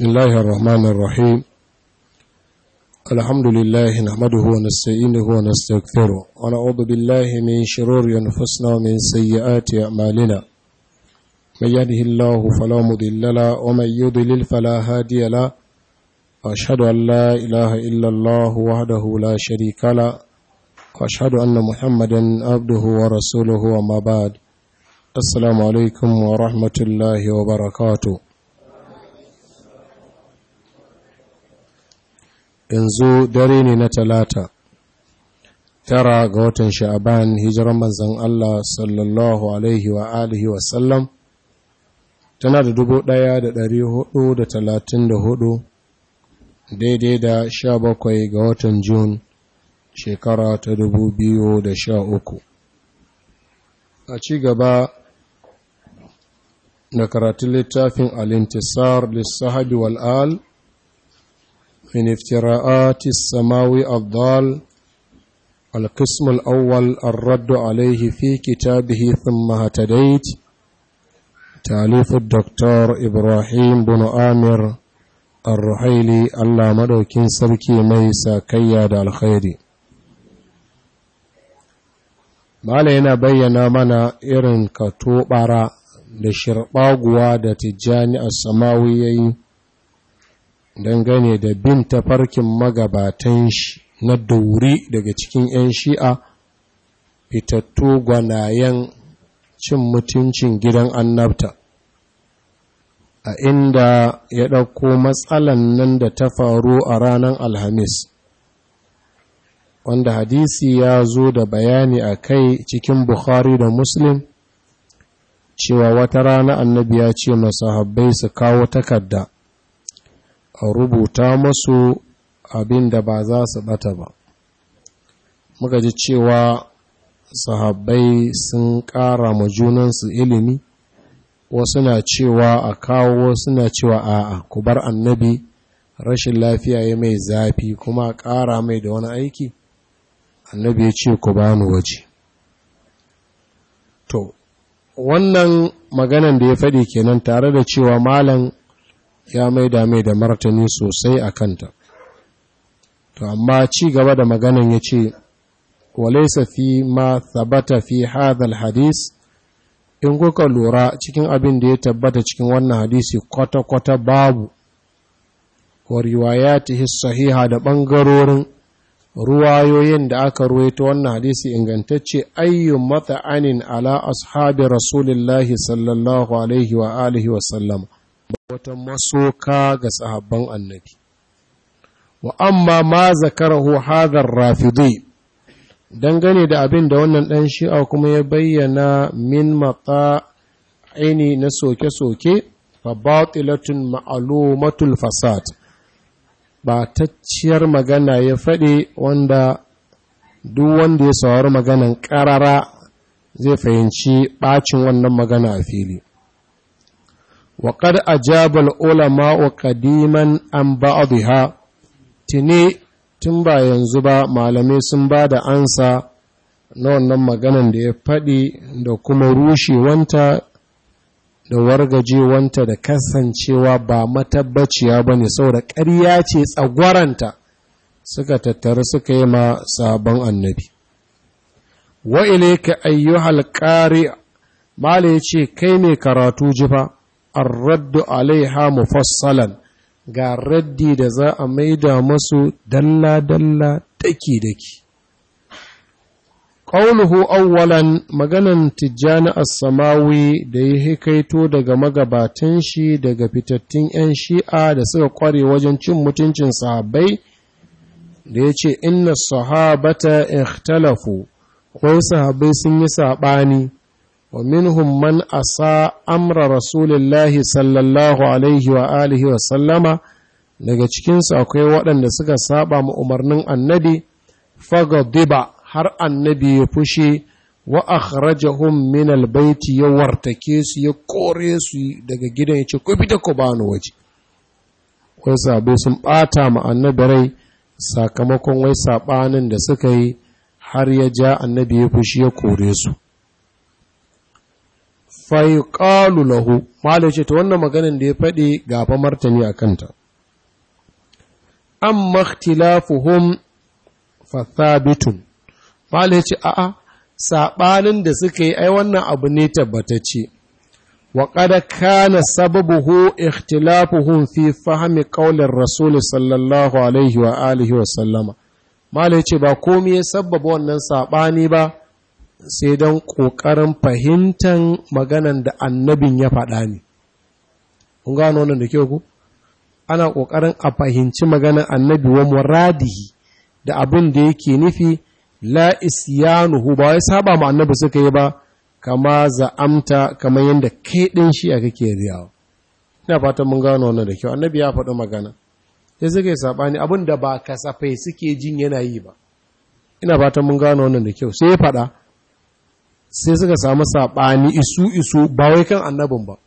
بسم الله الرحمن الرحيم الحمد لله نحمده ونستعينه ونستغفره ونعوذ بالله من شرور أنفسنا ومن سيئات أعمالنا من يهده الله فلا مضل له ومن يضلل فلا هادي له وأشهد أن لا إله إلا الله وحده لا شريك له وأشهد أن محمدا عبده ورسوله وما بعد السلام عليكم ورحمة الله وبركاته yanzu dare ne na talata tara ga watan sha'aban hijirar manzan Allah sallallahu alaihi wa alihi wasallam tana da dubu ɗaya da ɗari hudu da talatin da hudu daidai da sha bakwai ga watan Jun shekara ta dubu biyu da sha uku a ci gaba da karatun littafin alintisar lissahabi wal'al من افتراءات السماوي الضال القسم الأول الرد عليه في كتابه ثم هتديت تاليف الدكتور إبراهيم بن آمر الرحيلي الله مدوكين سبكي ميسا كياد الخير malaina bayyana mana irin katobara da shirɓaguwa da tijjani a samawi ya yi dangane da bin tafarkin magabatan shi na dauri daga cikin 'yan shi'a fitattu gwanayen cin mutuncin gidan annabta a inda ya ɗauko matsalan nan da ta faru a ranar alhamis wanda hadisi ya zo da bayani a kai cikin bukhari da muslim cewa wata rana annabi ya ce masahabbai su kawo takarda a rubuta masu abin da ba za su bata ba muka ji cewa sahabbai sun ƙara ma junansu ilimi wasu na cewa a kawo wasu na cewa a'a ku bar annabi rashin lafiya ya mai zafi kuma a ƙara mai da wani aiki annabi ya ce ku bani waje to wannan maganan da ya faɗi kenan tare da cewa malam ya maida mai da martani sosai a kanta to amma ci gaba da maganan ya ce walaisa fi ma thabata fi hadhal hadis in kuka lura cikin abin da ya tabbata cikin wannan hadisi kwata-kwata babu wa riwayatihi sahiha da ɓangarorin ruwayoyin da aka ruwaito wannan hadisi ingantacce ayyun mata'anin ala ashabi rasulillahi sallallahu alaihi wa alihi wa sallam wata masoka ga sahabban annabi wa amma ma zakarahu hadar rafidi dangane da abin da wannan ɗan shi'a kuma ya bayyana min matsa aini na soke-soke fa batilatun ma'alumatul fasad ba tacciyar magana ya faɗi wanda duk wanda ya saurari maganan ƙarara zai fahimci ɓacin wannan magana a fili وقد أجاب العلماء قديما عن بعضها tuni tun ba yanzu ba malamai sun ba da ansa na wannan maganan da ya faɗi da kuma rushewanta da wargajewanta da kasancewa ba matabbaciya ba ne saboda ƙarya ce tsagwaranta suka tattara suka yi ma sabon annabi wa ilaika ayyuhal qari mala yace kai ne karatu jifa arraddu alaiha mufassalan ga raddi da za a maida masu dalla-dalla daki-daki. Ƙauluhu awwalan maganan tijjani as-samawi da ya hikaito daga magabatan shi daga fitattun 'yan shi'a da suka ƙware wajen cin mutuncin sahabbai da ya ce inna sahabata ikhtalafu wai sahabbai sun yi saɓani ومنهم من أساء أمر رسول الله صلى الله عليه وآله وسلم daga cikinsu akwai waɗanda suka saba ma umarnin annabi fagadiba har annabi ya fushi wa akhrajahum min albayti ya wartake su ya kore su daga gidan ya ce ku fita ku bani waje wai sabo sun bata ma annabi rai sakamakon wai sabanin da suka yi har ya ja annabi ya fushi ya kore su faiƙalu lahu mala ce ta wannan maganin da ya faɗi gafa martani a kanta an makhtilafuhum fathabitun mala ce a'a saɓanin da suka yi ai wannan abu ne tabbatacce wa qad kana sababuhu ikhtilafuhum fi fahmi qaulir rasul sallallahu alaihi wa alihi wa sallama mala ce ba komai ya sabbaba wannan saɓani ba sai don ƙoƙarin fahimtar maganan da annabin ya faɗa ne. Kun gano wannan da kyau ku? Ana ƙoƙarin a fahimci maganan annabi wa muradihi da abin da yake nufi la isyanuhu ba wai saba ma annabi suka yi ba kama za'amta kamar yadda kai ɗin shi a kake riyawa. Ina fatan mun gano wannan da kyau annabi ya faɗi magana. Sai suka yi saɓani abin da ba kasafai suke jin yana yi ba. Ina fatan mun gano wannan da kyau sai ya faɗa. sai suka samu saɓani isu-isu ba wai kan annabin ba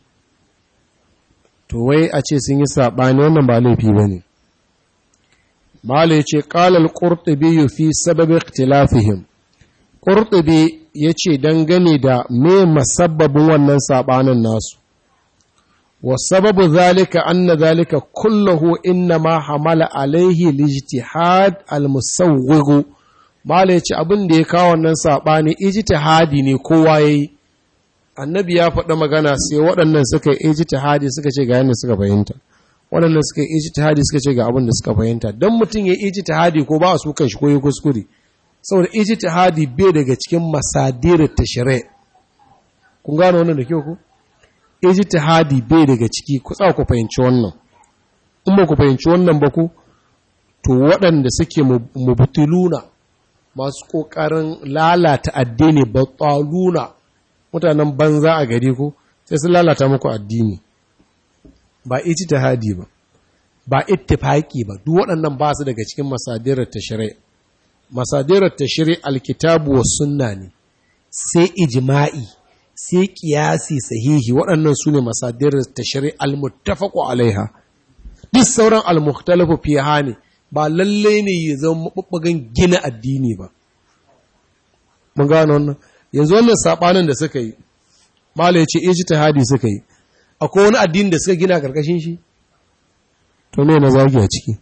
to wai a ce sun yi saɓani wannan ba laifi ba ne mala ya ce ƙalal ƙurtubi yi fi sababin ikhtilafihim ƙurtubi ya ce dangane da me masabbabin wannan saɓanin nasu wa sababu zalika anna zalika kullahu inna ma hamala alaihi lijtihad al-musawwigu Mala ya ce abin da ya kawo wannan saɓani ijtihadi ne kowa ya yi, annabi ya faɗa magana sai waɗannan suka yi ijtihadi suka ce ga yadda suka fahimta, waɗannan suka yi ijtihadi suka ce ga abin da suka fahimta, don mutum ya yi ijtihadi ko ba a su kan shi ko yi kuskure, saboda ijtihadi bai daga cikin masadirar tashire. Kun gano wannan da kyau ku? Ijtihadi bai daga ciki, ku tsaka ku fahimci wannan. In ba ku fahimci wannan ba ku, to waɗanda suke mubutuluna masu ƙoƙarin lalata addini batsaluna mutanen banza a gari ko sai sun lalata muku addini ba ijtihadi ba ba ittifaqi ba duk waɗannan ba su daga cikin masadirar tashri masadirar tashri alkitabu was sunna ne sai ijma'i sai qiyasi sahihi waɗannan sune masadirar tashri almuttafaqu alaiha duk sauran almukhtalafu fiha ne ba lalle ne ya zama mabubbugan gina addini ba mun gano wannan yanzu wannan sabanin da suka yi mala ya ce ijtihadi suka yi akwai wani addini da suka gina karkashin shi to me na zagi a ciki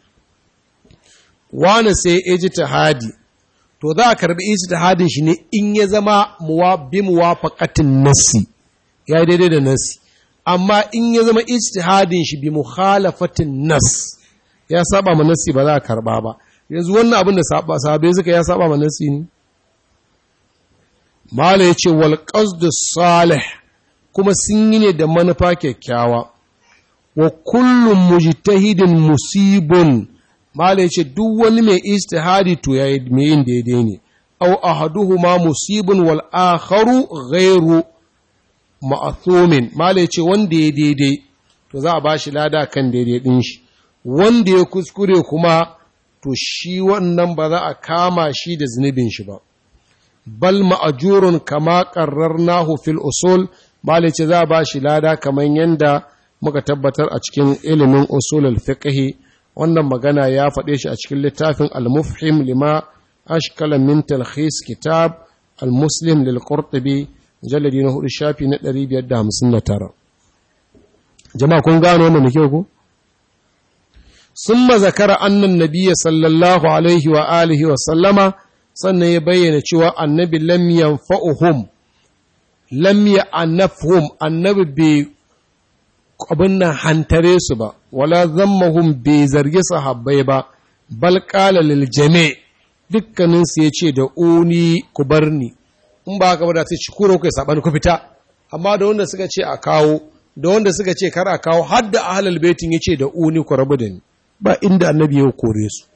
wani sai ijtihadi to za a karbi ijtihadin shi ne in ya zama muwa bi muwafaqatin nassi ya daidai da nassi amma in ya zama ijtihadin shi bi mukhalafatin nas ya saba ma nassi ba za a karba ba yanzu wannan abin da sahabbai suka ya saba ma nassi ne Mala ya ce, Walƙasdu Salih kuma sun yi ne da manufa kyakkyawa, wa kullum mujtahidin musibun, Mala ya ce, duk wani mai istihadi to ya yi mai yin daidai ne, au ahaduhu ma musibun wal akharu ghairu ma'athumin, Mala ya ce, wanda ya daidai, to za a ba shi lada kan daidai ɗin shi, wanda ya kuskure kuma, to shi wannan ba za a kama shi da zunubin shi ba. bal ma'ajurun kama ƙarrarnahu fil usul malice za a ba shi lada kamar yadda muka tabbatar a cikin ilimin usulul fiqh wannan magana ya faɗe shi a cikin littafin al-mufhim lima ashkala min talkhis kitab al-muslim lil qurtubi jalladi na hudu shafi na 559 jama'a kun gano wannan da kyau ko summa zakara annan nabiyya sallallahu alaihi wa alihi wa sallama sannan ya bayyana cewa annabi lam yanfa'uhum lam ya'nafhum annabi bai abin nan hantare su ba wala zammahum bai zargi sahabbai ba bal qala lil jami' dukkanin su yace da uni ku barni in ba haka ba da sai ci kuro kai sabani ku fita amma da wanda suka ce a kawo da wanda suka ce kar a kawo har da ahlul baitin yace da uni ku rabu da ni ba inda annabi ya kore su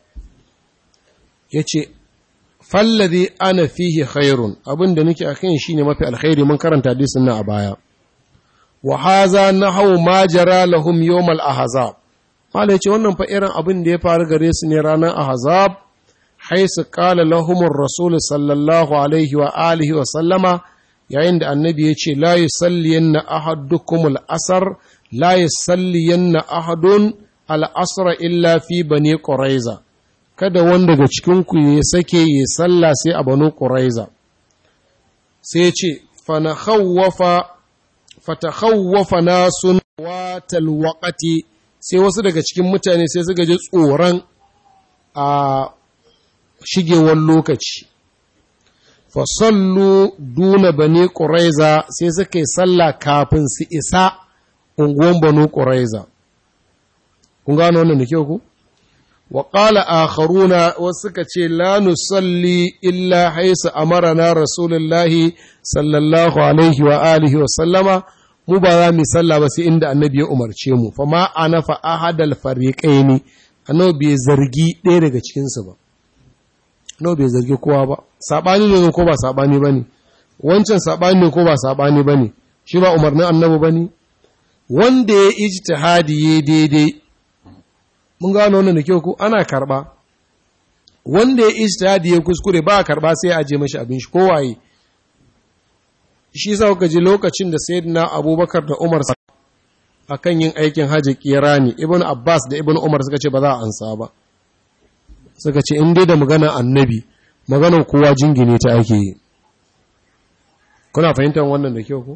yace fallazi ana fihi khairun abin da nake akan shine mafi alkhairi mun karanta hadisin nan a baya wa haza nahaw ma jara lahum yawm al ahzab mala yace wannan fa irin abin da ya faru gare su ne ranar ahzab haisu qala lahum ar-rasul sallallahu alaihi wa alihi wa sallama yayin da annabi ya ce la yusalliyanna ahadukum al-asr la yusalliyanna ahadun al-asr illa fi bani quraiza kada wanda daga cikinku ya sake ya sallah sai a banu ƙuraiza sai ce fanakhawwafa fatakhawwafa nasun watal waqati sai wasu daga cikin mutane sai suka ji tsoron a shigewar lokaci fasallu duna bani ƙuraiza sai suka yi sallah kafin su isa unguwan banu ƙuraiza kun gano wannan da kyau ku wa qala akharuna wasu suka ce la nusalli illa haisa amarana rasulullahi sallallahu alaihi wa alihi wa sallama mu ba za mu sallah ba sai inda annabi ya umarce mu fa ma anafa ahadal fariqaini annabi bai zargi ɗaya daga cikin su ba annabi bai zargi kowa ba sabani ne ko ba sabani bane wancan sabani ne ko ba sabani bane shi ba umarnin annabi bane wanda ya ijtihadi ya daidai mun gano wannan da kyau ko ana karba wanda ya ijtihadi ya kuskure ba karba sai a aje mashi abin shi kowaye shi sa kuka ji lokacin da sayyidina abubakar da umar akan yin aikin hajji kirani ibn abbas da ibn umar suka ce ba za a ansa ba suka ce in dai da magana annabi maganar kowa jingine ta ake yi kuna fahimtar wannan da kyau ko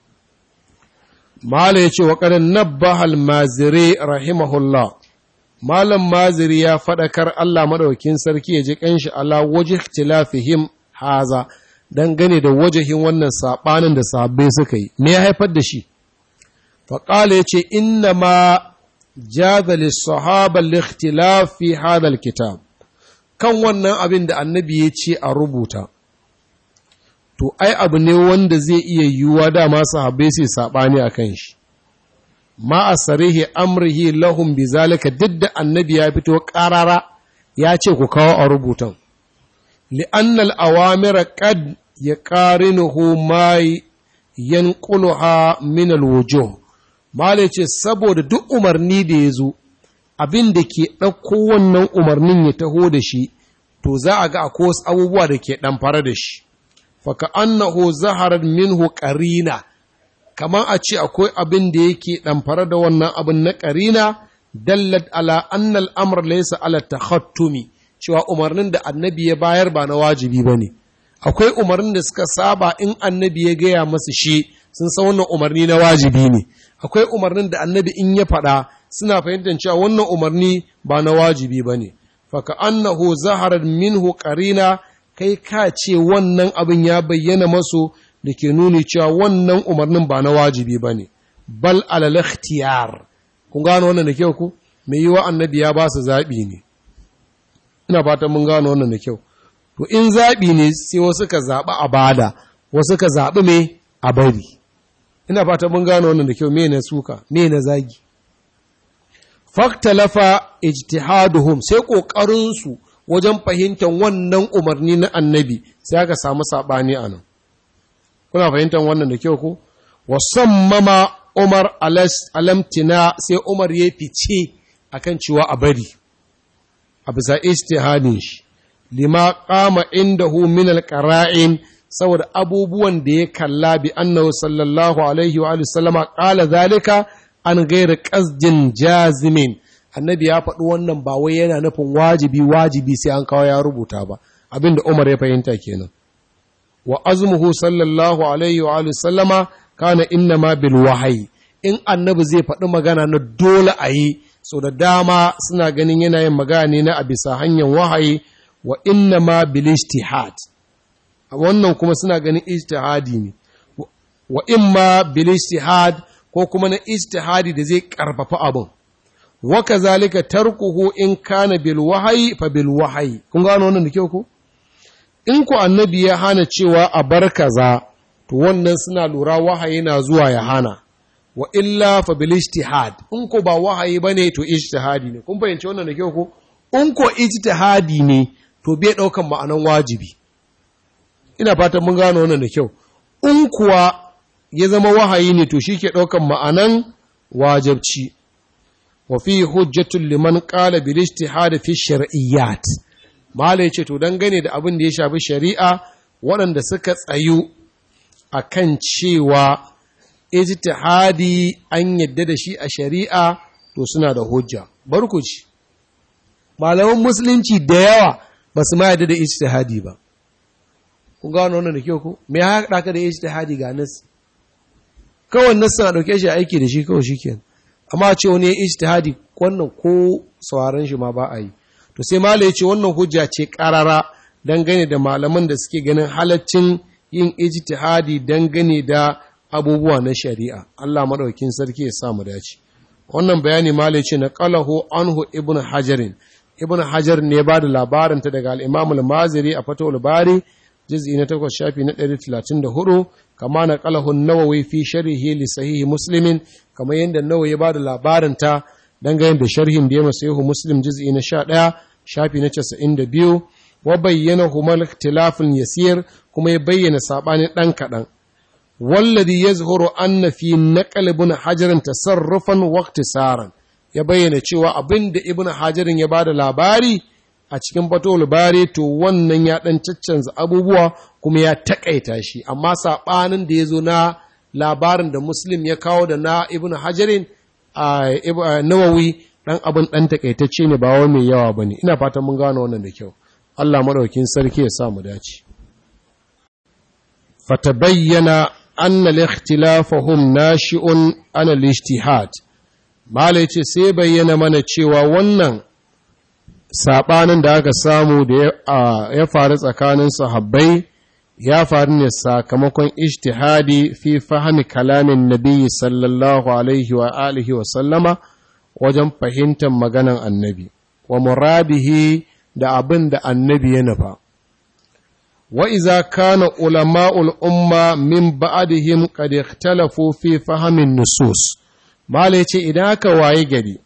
mala ya ce wa ƙarin nabbahal mazire rahimahullah malam maziri ya faɗakar allah maɗaukin sarki ya ji ƙanshi ala waje tilafihim haza dangane da wajahin wannan saɓanin da sabbai suka yi me ya haifar da shi faƙala ya ce inna ma jaza lissahaba likhtilaf fi hadal kitab kan wannan abin da annabi ya ce a rubuta to ai abu ne wanda zai iya yiwuwa dama sahabbai sai saɓani a kan shi ma a sarihi amrihi lahum bi zalika duk da annabi ya fito ƙarara ya ce ku kawo a rubutan لأن الأوامر قد يقارنه ما ينقلها من الوجوه Mala ce, saboda duk umarni da ya zo, abin da ke ɗauko wannan umarnin ya taho da shi, to za a ga akwai wasu abubuwa da ke ɗamfara da shi. Faka annahu zaharar minhu ƙarina, kamar a ce akwai abin da yake ɗamfara da wannan abin na ƙarina, dallat ala annal amr laysa ala takhattumi cewa umarnin da annabi ya bayar ba na wajibi ba ne akwai umarnin da suka saba in annabi ya gaya masu shi sun san wannan umarni na wajibi ne akwai umarnin da annabi in ya faɗa suna fahimtar cewa wannan umarni ba na wajibi ba ne faka annahu zaharar minhu qarina kai ka ce wannan abin ya bayyana masu da ke nuni cewa wannan umarnin ba na wajibi ba ne bal alal ikhtiyar kun gano wannan da kyau ku mai yiwa annabi ya ba su zaɓi ne ina fatan mun gano wannan da kyau to in zaɓi ne sai wasu ka zaɓi a bada wasu ka zaɓi me a bari ina fatan mun gano wannan da kyau me na suka me na zagi faktalafa ijtihaduhum sai kokarin su wajen fahimtar wannan umarni na annabi sai aka samu sabani anan kuna fahimtar wannan da kyau ko wasammama umar alamtina sai umar ya fice akan cewa a bari a bisa ijtihadin shi lima qama indahu min alqara'in saboda abubuwan da ya kalla bi annahu sallallahu alaihi wa sallama qala zalika an gairi qasdin jazimin annabi ya faɗi wannan ba wai yana nufin wajibi wajibi sai an kawo ya rubuta ba abinda Umar ya fahimta kenan wa azmuhu sallallahu alaihi wa sallama kana innama bil wahyi in annabi zai faɗi magana na dole a yi so da dama suna ganin yana yin magana na a bisa hanyar wahayi wa inna ma bil ijtihad wannan kuma suna ganin ijtihadi ne wa imma bil ijtihad ko kuma na ijtihadi da zai karfafa abin wa kazalika tarkuhu in kana bil wahyi fa bil wahyi kun gano wannan da kyau ko in ku annabi ya hana cewa a bar kaza to wannan suna lura wahayi na zuwa ya hana wa illa fa bil ijtihad in ko ba wahayi bane to ijtihadi ne kun fahimci wannan da kyau ko in ko ijtihadi ne to bai daukan ma'anan wajibi ina fatan mun gano wannan da kyau in kuwa ya zama wahayi ne to shike daukan ma'anan wajibci wa fi hujjatul liman qala bil ijtihad fi shar'iyyat mala yace to dangane da abin da ya shafi shari'a waɗanda suka tsayu akan cewa ijtihadi an yadda da shi a shari'a to suna da hujja barkuci malaman musulunci da yawa ba su ma yadda da ijtihadi ba kun gano wannan da kyau ko me ya haɗa ka da ijtihadi ga nas kawai nas a dauke shi aiki da shi kawai shikenan amma ce wani ijtihadi wannan ko sauraron shi ma ba a yi to sai malai ce wannan hujja ce karara dangane da malaman da suke ganin halaccin yin ijtihadi dangane da abubuwa na shari'a Allah madaukakin sarki ya sa mu dace wannan bayani malai ce na qalahu anhu ibnu hajarin ibnu hajar ne ba da labarin ta daga al-imam al-maziri a fatawul bari juz'i na 8 shafi na 134 kama na qalahu an-nawawi fi sharhi li sahih muslimin kama yanda nawawi ya ba da labarin ta dangane da sharhin da ya masayihu muslim juz'i na 11 shafi na 92 wa bayyana humal ikhtilafun yasir kuma ya bayyana sabanin dan kadan والذي يظهر أن في نقل ابن حجر تصرفا واقتصارا ya bayyana cewa abin da ibn hajarin ya bada labari a cikin fatul bari to wannan ya dan caccanza abubuwa kuma ya takaita shi amma sabanin da ya zo na labarin da muslim ya kawo da na ibn hajarin a nawawi dan abin dan takaitacce ne ba wai mai yawa bane ina fatan mun gano wannan da kyau Allah madaukin sarki ya sa mu dace fatabayyana anna al-ikhtilafahum nashi'un an al-ijtihad mala yace sai bayyana mana cewa wannan sabanin da aka samu da ya faru tsakanin sahabbai ya faru ne sakamakon ijtihadi fi fahimi kalamin nabiyyi sallallahu alaihi wa alihi wa sallama wajen fahimtar maganan annabi wa muradihi da abin da annabi ya nufa وإذا كان علماء الأمة من بعدهم قد اختلفوا في فهم النصوص ما ليتي إذا كواي جدي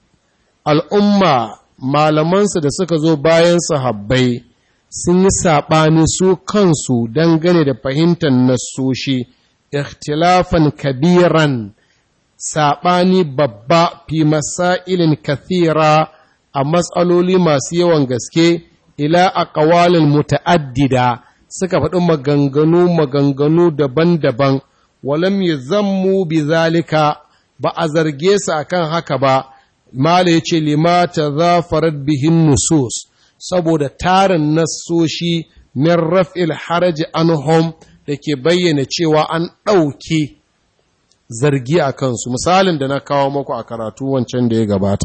الأمة malamansu da suka zo bayan sahabbai sun yi saɓani su kansu dangane da fahimtar nassoshi ikhtilafan kabiran saɓani babba fi masailin kathira a matsaloli masu yawan gaske ila a ƙawalin muta'addida suka faɗi maganganu maganganu daban-daban walam yi zammu bi zalika ba a zarge su akan haka ba mala ya ce limata zafarar bihin nusus saboda tarin nassoshi min raf'il haraji anhum da ke bayyana cewa an ɗauke zargi a kansu misalin da na kawo maku a karatu wancan da ya gabata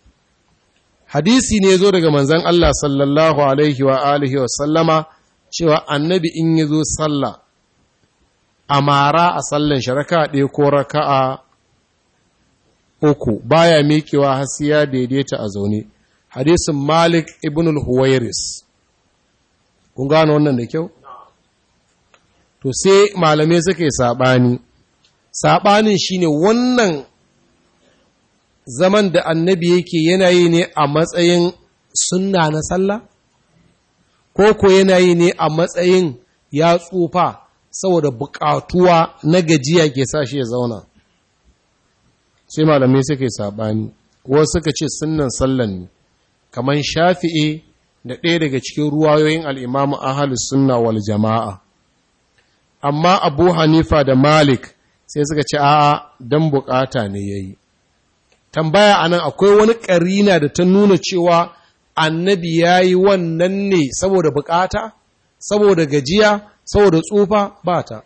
hadisi ne zo daga manzan Allah sallallahu alaihi wa alihi wa sallama cewa annabi in ya zo sallah a mara a sallan shi raka ɗaya ko raka'a uku baya miƙewa har sai ya daidaita a zaune hadisin malik ibn al-huwairis kun gano wannan da kyau to sai malamai suka yi saɓani saɓanin shine wannan zaman da annabi yake yana yi ne a matsayin sunna na sallah ko ko yana yi ne a matsayin ya tsufa saboda buƙatuwa na gajiya ke sa shi ya zauna sai malamai suka yi saɓani wasu suka ce sunnan sallan ne kamar shafi'i da ɗaya daga cikin ruwayoyin al'imamu ahalus sunna wal jama'a amma abu hanifa da malik sai suka ce a'a don bukata ne ya yi tambaya anan akwai wani ƙarina da ta nuna cewa annabi ya yi wannan ne saboda bukata saboda gajiya saboda tsufa ba ta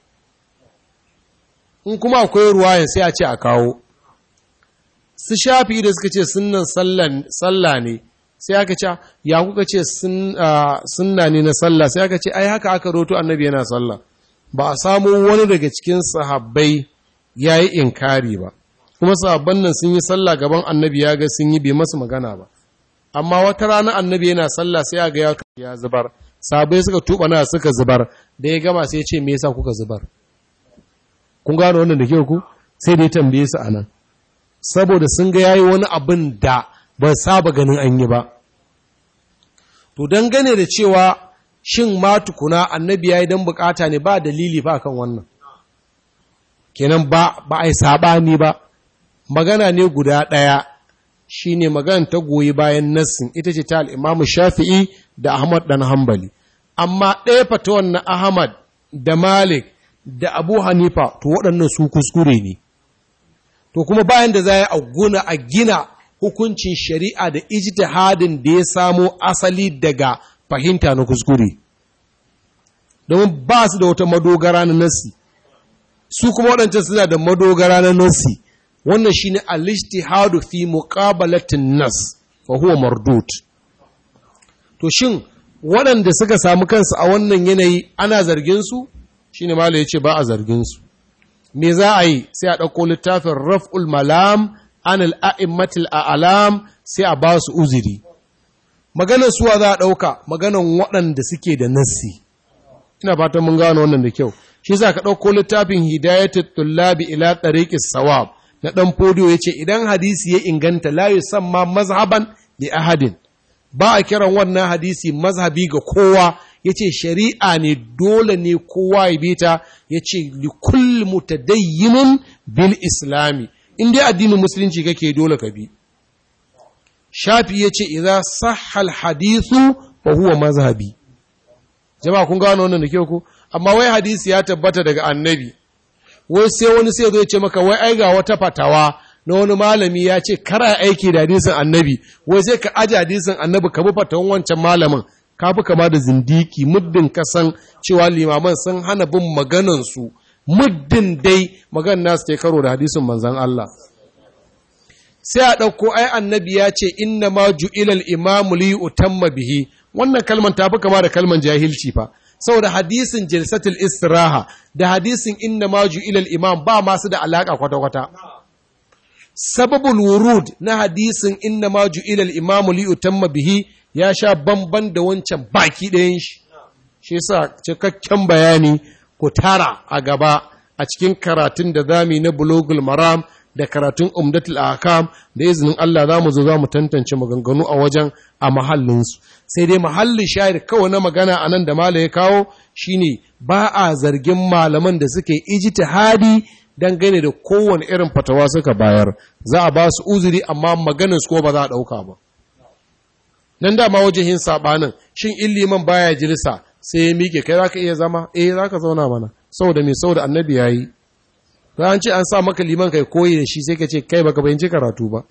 in kuma akwai ruwayan sai a ce a kawo su shafi da suka ce sunan sallah ne sai aka ce ya kuka ce sunna ne na sallah sai aka ce ai haka aka roto annabi yana sallah ba a samu wani daga cikin sahabbai ya yi inkari ba kuma sahabban nan sun yi sallah gaban annabi ya ga sun yi bai masu magana ba amma wata rana annabi yana sallah sai ga ya ya zubar sahabbai suka tuba na suka zubar da ya gama sai ya ce me yasa kuka zubar kun gano wannan da kyau ku sai da ya tambaye su anan saboda sun ga yayi wani abin da ba saba ganin an yi ba to dangane da cewa shin ma tukuna annabi yayi dan bukata ne ba dalili ba kan wannan kenan ba ba ai sabani ba magana ne guda daya shine magana ta goyi bayan nassin ita ce ta al-Imam Shafi'i da Ahmad dan Hanbali amma ɗaya fatawan na Ahmad da Malik da Abu Hanifa to waɗannan su kuskure ne to kuma bayan da za a guna a gina hukuncin shari'a da ijtihadin da ya samo asali daga fahimta na kuskure domin ba su da wata madogara na nassi su kuma waɗancan suna da madogara na nassi wannan shine al-ijtihadu fi muqabalatin nas fa huwa mardud to shin waɗanda suka samu kansu a wannan yanayi ana zargin su shine malai yace ba a zargin su me za a yi sai a ɗauko littafin raf'ul malam an al'a'immatil a'alam sai a ba su uziri maganar suwa za a ɗauka maganar waɗanda suke da nassi ina fatan mun gano wannan da kyau shi sa ka ɗauko littafin hidayatul tullabi ila tariqis sawab na ɗan fodiyo ya ce idan hadisi ya inganta la yusamma mazhaban li ahadin ba a kiran wannan hadisi mazhabi ga kowa ya ce shari'a ne dole ne kowa ya bi ta ya ce likul mutadayyinin bil islami in dai addinin musulunci kake dole ka bi shafi ya ce idza sahal hadithu fa huwa mazhabi jama'a kun gano wannan da kyau ko amma wai hadisi ya tabbata daga annabi wai sai wani sai zo ya ce maka wai ai ga wata fatawa na wani malami ya ce kara aiki da hadisin annabi wai sai ka aje hadisin annabi ka bi fatawan wancan malamin ka fi kama da zindiki muddin kasan cewa limaman sun hana bin maganansu muddin dai magan nasu ke karo da hadisin manzan Allah sai a ɗauko ai annabi ya ce inna ma ju'ilal imamu li utamma bihi wannan kalman ta fi kama da kalman jahilci fa saboda hadisin jalsatul istiraha da hadisin inna ma ju'ilal imam ba masu da alaka kwata-kwata sababul wurud na hadisin inna ma ju'ilal imamu li utamma bihi ya sha bamban da wancan baki ɗayan shi shi yasa cikakken bayani ku tara a gaba a cikin karatun da zami na bulogul maram da karatun umdatul akam da izinin Allah za mu zo za mu tantance maganganu a wajen a mahallinsu sai dai mahallin shayar kawai na magana a nan da mala ya kawo shine ba a zargin malaman da suke ijtihadi dangane da kowane irin fatawa suka bayar za a ba su uzuri amma maganin su ko ba za a ɗauka ba nan dama wajen saɓanin shin illiman baya jilisa sai ya miƙe kai za ka iya zama eh za ka zauna mana saboda mai saboda annabi ya yi an ce an sa maka liman kai koyi da shi sai ka ce kai baka bayanci karatu ba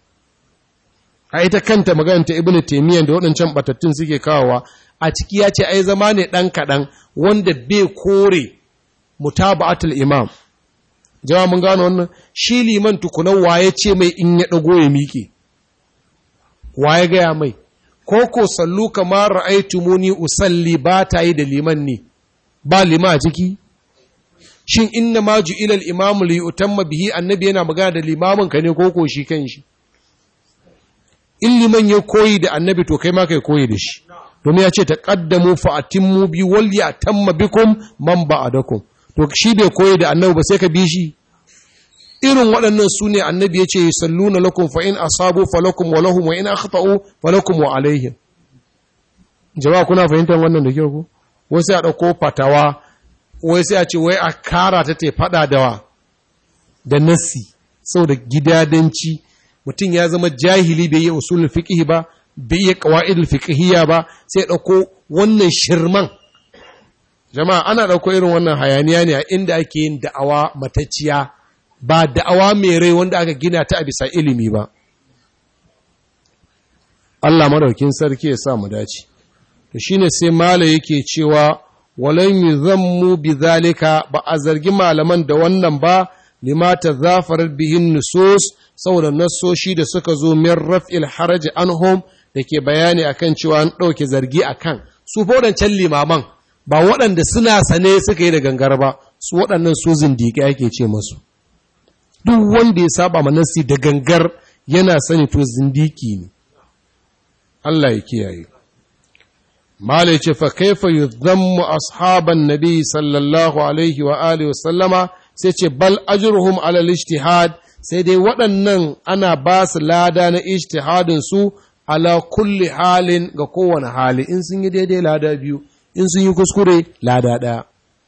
a ita kanta magana ta ibnu taymiyyah da waɗancan batattun suke kawowa a ciki ya ce ai zama ne ɗan kaɗan wanda bai kore mutaba'atul imam jama'a mun gano wannan shi liman tukunan waye ce mai in ya ɗago ya miƙe waye gaya mai ko ko sallu kamar ra'aytumuni usalli ba ta yi da liman ne ba lima a ciki shin inna ma ju'ila al-imamu li utamma bihi annabi yana magana da limamin ka ne ko ko shi kanshi in liman ya koyi da annabi to kai ma kai koyi da shi domin ya ce taqaddamu fa atimmu bi wal yatamma bikum man ba'adakum to shi bai koyi da annabi ba sai ka bi shi irin waɗannan su ne annabi ya ce salluna lakum fa in asabu falakum wa lahum wa in akhta'u falakum wa alaihim jama'a kuna fahimtar wannan da kyau ko wai sai a dauko fatawa wai sai a ce wai a kara ta te fada da wa da nassi saboda gidadanci mutum ya zama jahili bai yi usulul fiqh ba bai yi qawaidul fiqhiyya ba sai ya dauko wannan shirman jama'a ana dauko irin wannan hayaniya ne a inda ake yin da'awa matacciya ba da'awa mai rai wanda aka gina ta a bisa ilimi ba. Allah madaukin sarki ya sa mu dace. To shine sai mala yake cewa walan yuzammu bizalika ba a zargi malaman da wannan ba limata zafarar bihin nusus saboda nassoshi da suka zo min raf'il haraji anhum da ke bayani akan cewa an ɗauke zargi akan su waɗancan limaman ba waɗanda suna sane suka yi da gangar ba su waɗannan su zindiƙi ake ce masu. duk wanda ya saba manasi da gangar yana sani to zindiki ne Allah ya kiyaye Malai ce fa kaifa yuzammu ashaban nabi sallallahu alaihi wa alihi wasallama sai ce bal ajruhum ala ijtihad sai dai waɗannan ana ba su lada na ijtihadin su ala kulli halin ga kowane hali in sun yi daidai lada biyu in sun yi kuskure lada ɗaya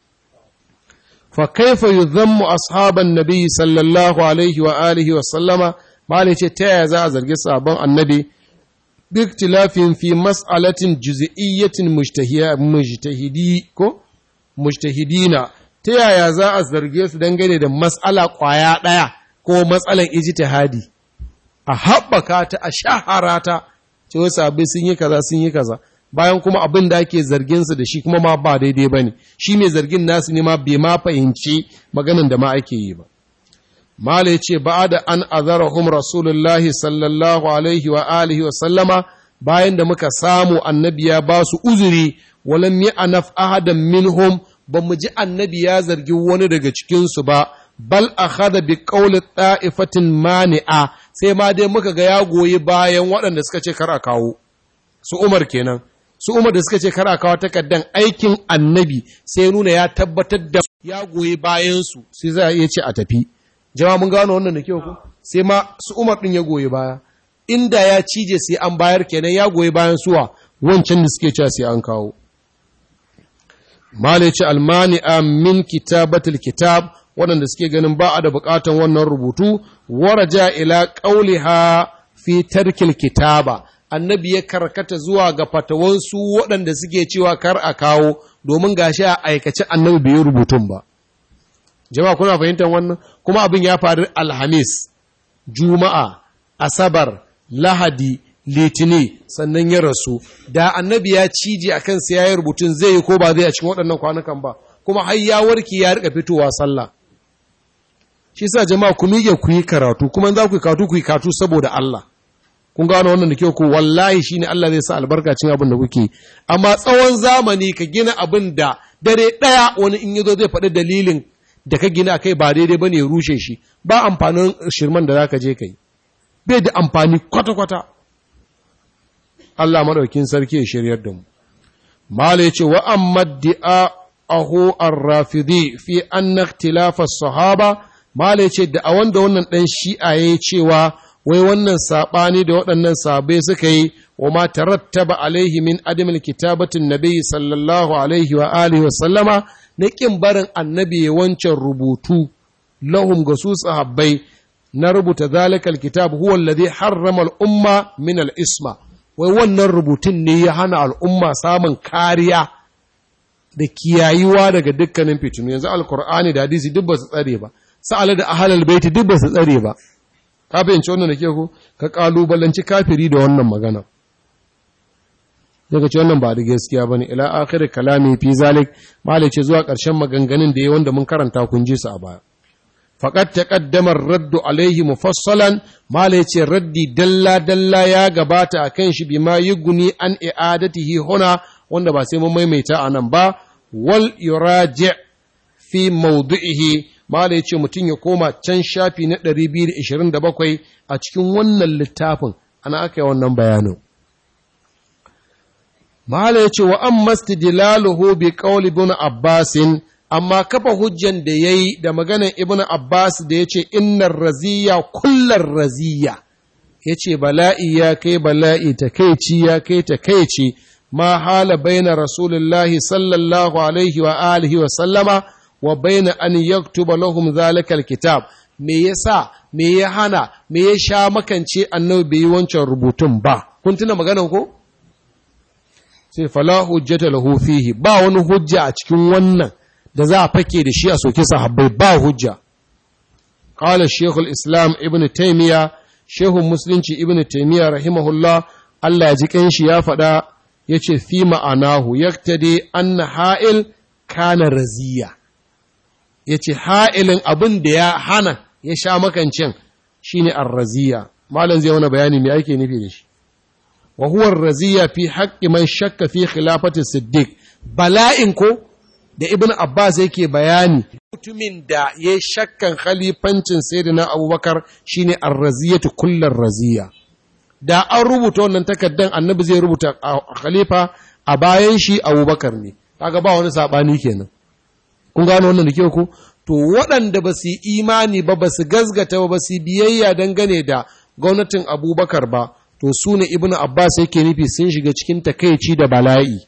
فكيف يذم أصحاب النبي صلى الله عليه وآله وسلم ما ليش تيازا زرق صحابان النبي باختلاف في مسألة جزئية مجتهدي كو مجتهدين تيازا زرق دنگane da mas'ala kwaya daya ko matsalan ijtihadi a haɓaka ta a shahara ta ce wasu abin sun yi kaza sun yi kaza bayan kuma abin da ake zarginsa da shi kuma ma ba daidai ba ne shi mai zargin nasu ne ma bai ma fahimci maganin da ma ake yi ba mala ya ce ba da an azarahum rasulullahi sallallahu alaihi wa alihi wa sallama bayan da muka samu annabi ya ba su uzuri walam yi anaf ahadan minhum ba mu ji annabi ya zargi wani daga cikinsu ba bal akhadha bi qawli ta'ifatin mani'a sai ma dai muka ga ya goyi bayan waɗanda suka ce kar a kawo su Umar kenan su Umar da suka ce kar a kawo takaddan aikin annabi sai nuna ya tabbatar da ya goyi bayan su sai za a iya ce a tafi jama'a mun gano wannan da kyau ko sai ma su Umar din ya goyi baya inda ya cije sai an bayar kenan ya goyi bayan suwa wancan da suke cewa sai an kawo Malice almani'a min kitabatul kitab waɗanda suke ganin ba a da buƙatan wannan rubutu, waraja ila ƙauliha fi tarkil kitaba, annabi ya karkata zuwa ga fatawansu waɗanda suke cewa kar a kawo domin gashi a aikace annabi bai yi rubutun ba. Jama'a kuna fahimtar wannan? Kuma abin ya faru Alhamis, Juma'a, Asabar, Lahadi, litini sannan ya rasu da annabi ya cije a kansa ya yi rubutun zai yi ko ba zai a cikin waɗannan kwanukan ba kuma har ya warki ya rika fitowa sallah shi sa jama'a ku mige ku yi karatu kuma za ku yi karatu ku yi karatu saboda Allah kun gano wannan da kyau ko wallahi shine Allah zai sa albarkacin abin da kuke amma tsawon zamani ka gina abin da dare ɗaya wani in yazo zai faɗi dalilin da ka gina kai ba daidai bane ya rushe shi ba amfanin shirman da zaka je kai bai da amfani kwata-kwata Allah maɗaukin sarki ya shiryar da mu. Mala ya ce, wa amma di'a aho ar-rafidi fi anna ikhtilafa sahaba Mala ya ce, da a wanda wannan ɗan shi'a ya yi cewa, wai wannan saɓani da waɗannan sabai suka yi, wa ma tarattaba alaihi min adamil kitabatin nabi sallallahu alaihi wa alihi wa sallama, na ƙin barin annabi ya wancan rubutu lahum ga su sahabbai na rubuta zalikal kitab huwa alladhi harrama al-umma min al-isma wai wannan rubutun ne ya hana al'umma samun kariya da kiyayuwa daga dukkanin fitinu yanzu alkur'ani da hadisi duk ba su tsare ba sa'ala da ahalal baiti duk ba su tsare ba ka fahimci wannan da ke ku ka kalubalanci kafiri da wannan magana daga ce wannan ba da gaskiya bane ila akhir kalami fi zalik malai ce zuwa ƙarshen maganganun da ya wanda mun karanta kun ji su a baya faƙad taƙaddamar raddu alaihi mufassalan mala ce raddi dalla-dalla ya gabata a kan shi bi ma yi guni an i'adatihi huna wanda ba sai mun maimaita a nan ba wal yuraji fi maudu'ihi mala ce mutum ya koma can shafi na 227 a cikin wannan littafin ana aka yi wannan bayanin mala ya ce wa an mastidlaluhu bi qawli ibn abbasin amma kafa hujjan da ya yi da maganar ibn Abbas da ya ce innar raziya kullar raziya ya ce bala'i ya kai bala'i takaici ya kai takaici ma hala baina rasulullahi sallallahu alaihi wa alihi wa sallama wa baina an yaktuba lahum zalikal kitab me yasa me ya hana me ya sha makance annabi bai yi wancan rubutun ba kun tuna maganar ko sai fala hujjata lahu fihi ba wani hujja a cikin wannan da za a fake da shi a soke sahabbai ba hujja qala shaykhul islam ibn taymiya shehun musulunci ibn taymiya rahimahullah Allah ya ji kanshi ya faɗa yace fi ma'anahu yaktadi anna ha'il kana raziya yace ha'ilin abin da ya hana ya sha makancin shine ar-raziya malam zai wani bayani me ake nufi da shi wa huwa ar-raziya fi haqqi man shakka fi khilafati siddiq bala'in ko da ibn Abbas yake bayani mutumin da ya shakkan khalifancin sayyidina Abubakar shine ar-raziyatu kullar raziya da an rubuta wannan takaddan annabi zai rubuta khalifa a bayan shi Abubakar ne kaga ba wani sabani kenan kun gano wannan da ke ku to waɗanda ba su imani ba ba su gazgata ba ba su biyayya dangane da gwamnatin Abubakar ba to su ne ibn Abbas yake nufi sun shiga cikin takaici da bala'i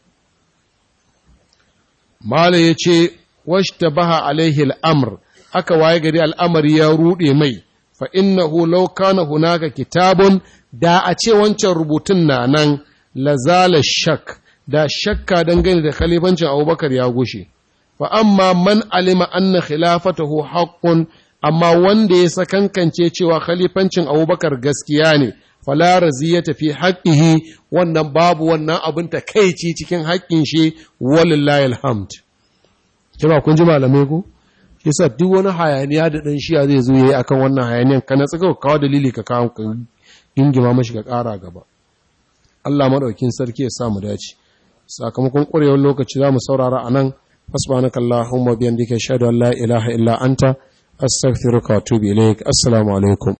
Mala ya ce, Washta baha alaihi al'amr, aka waye gari al'amari ya ruɗe mai, fa innahu law kana hunaka kitabun da a ce wancan rubutun na nan lazala shak, da shakka dangane da khalifancin Abubakar ya gushe. Fa amma man alima anna khilafatahu haqqun amma wanda ya sakankance cewa khalifancin abubakar gaskiya ne fala ya tafi haƙƙihi wannan babu wannan abin ta kaici cikin haƙƙin shi walillahi alhamd kima kun ji malamai ku yasa duk wani hayaniya da dan shiya zai zo yayi akan wannan hayaniyan kana tsaka kawo dalili ka kawo ka ingima mashi ka ƙara gaba Allah madaukin sarki ya sa mu dace sakamakon ƙurewar lokaci za mu saurara anan subhanakallahumma bihamdika ashhadu an la ilaha illa anta astaghfiruka wa atubu ilaik assalamu alaikum